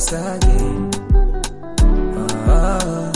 sage ah,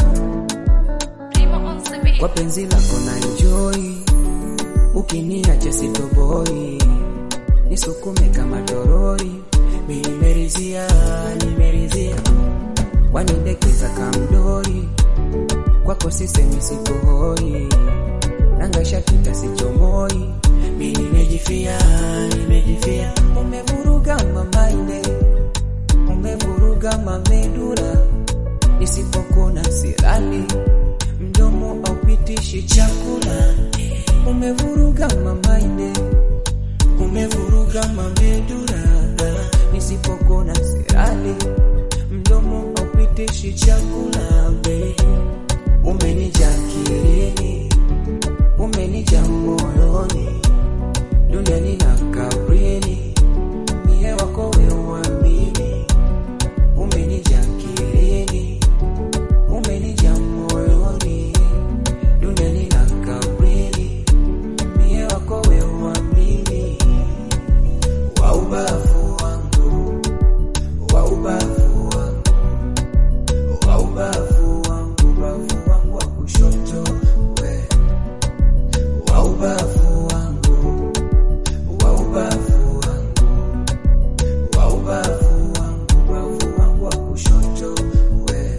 kwa penzi lako na enjoy, ukiniacha sitoboi, nisukume kama torori, mi nimerizia, nimerizia, wanidekeza kamdori, kwako sisemi sikohoi, nangasha kita sichomoi, mi nimejifia, nimejifia, umevuruga mamaine, umevuruga mamedura, nisipokuna silali mdomo aupitishi chakula, umevuruga mamaine, umevuruga mamedura, nisipokuna silali mdomo aupitishi chakula, baby, umenija akilini, umenija moyoni, duniani na kabrini, mie wako weuamini, umenija akilini umenija moyoni, duniani na kabrini, mie wako weuamini, wa ubavu wangu, wa ubavu wangu, wa ubavu wangu, ubavu wangu wa kushoto, we wa ubavu wangu, wa ubavu wangu, wa ubavu wangu, ubavu wangu wa kushoto, we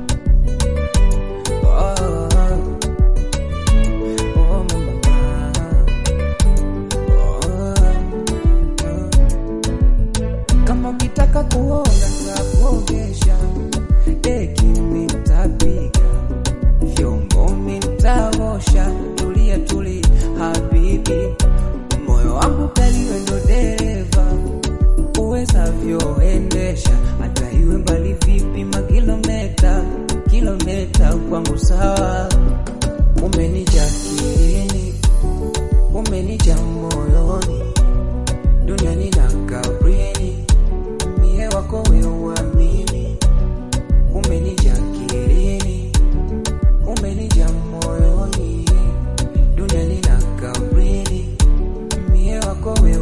kama ukitaka kuoga nitakuogesha, deki mimi nitapiga, vyombo mimi nitaosha. Tulia tulia habibi, moyo wangu kaliwe ndo dereva, uwezavyoendesha hata iwe mbali vipi, makilometa kilometa kwangu sawa. Umenija akilini, umenija moyoni, duniani na kabrini, mie wako weuamini. Umenija akilini, umenija moyoni, duniani na kabrini, mie wako weu